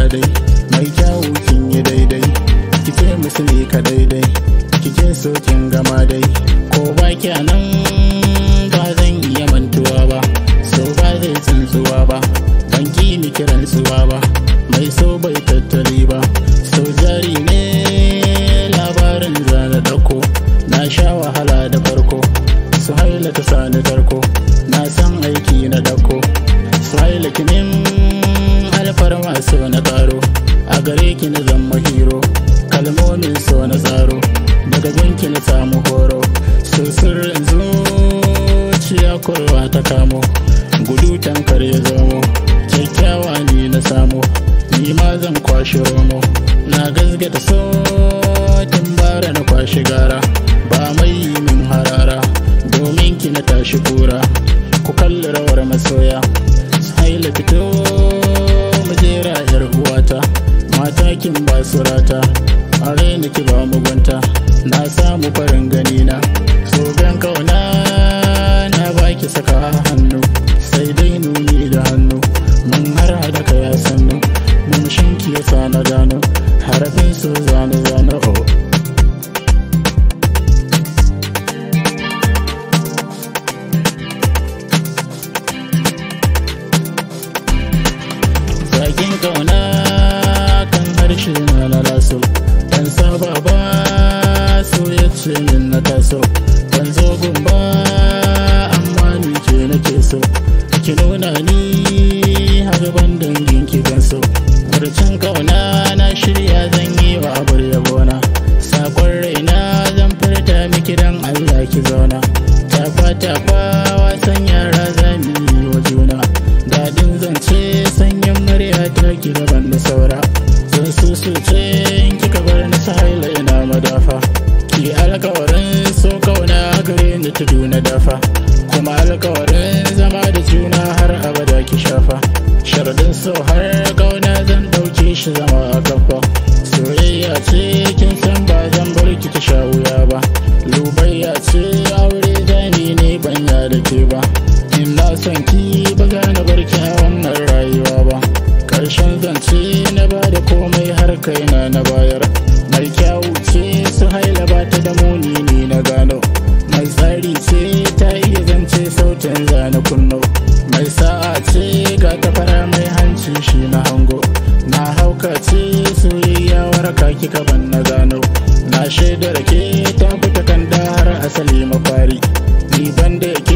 dai mai kyawu kin yi daidai ki ce musu ne ka daidai kike so kin gama dai ko ba nan ba zan iya mantuwa ba so ba zai tsuntsuwa ba ban ki ni kiran suwa ba mai so bai tattali ba so jari ne labarin zana dauko na sha wahala da farko su haila ta sani tarko na san aiki na dauko su haila kinin alfarma so na karo a gare ki na zama hero kalmomin so na tsaro daga gunki na samu horo so sirrin zuciya kurwa ta kamo gudu tankar ya zamo kyakkyawa ne na samo ni ma zan kwashi romo na gasgata so tun bara na kwashi gara ba mai yi min harara domin ki na tashi kura ku kalli rawar masoya haila fito mu jera yar uwata mata kin ba surata a raina ki ba mugunta na samu farin gani na so gan kauna na baki saka hannu sai dai nuni da hannu mun har hada ka ya sannu mun shinki ya sa na gano harafin so zane zane oh Zagin kauna kan harshe na na laso Ban saba ba so ya ce min na taso Ban zo gumba amma ni ke nake so Ki nuna ni har ban dangin ki gan so Barcin kauna na shirya zan yi wa abar yabona Sakon raina zan furta miki dan Allah ki zauna Tafa tafa wasan yara zan yi wa juna Dadin zance sanyin murya ta ki gaban da saura Zan susu ce in kika bar ni sahila ina madafa Ki alkawarin so kauna gare ni tudu na dafa Kuma alkawarin zama da juna har abada ki shafa Sharadin so har kauna zan dauke shi zama a kafa Soyayya ce kin san ba zan bar ki ta sha wuya ba Lubayya ce aure zani ne banya da ke ba Ina son ki ba za na bar ki a wannan rayuwa ba Karshen zance na ba da komai har kaina na bayar Mai kyawu ce su haila ba ta da muni ni na gano Mai tsari ce ta iya zance sautin zana kunno Mai sa'a ce ga ta fara mai hanci shi na hango Na hauka ce soyayya waraka kika ban na gano Na shaidar ke ta fita kan da har asali mafari Ni ban da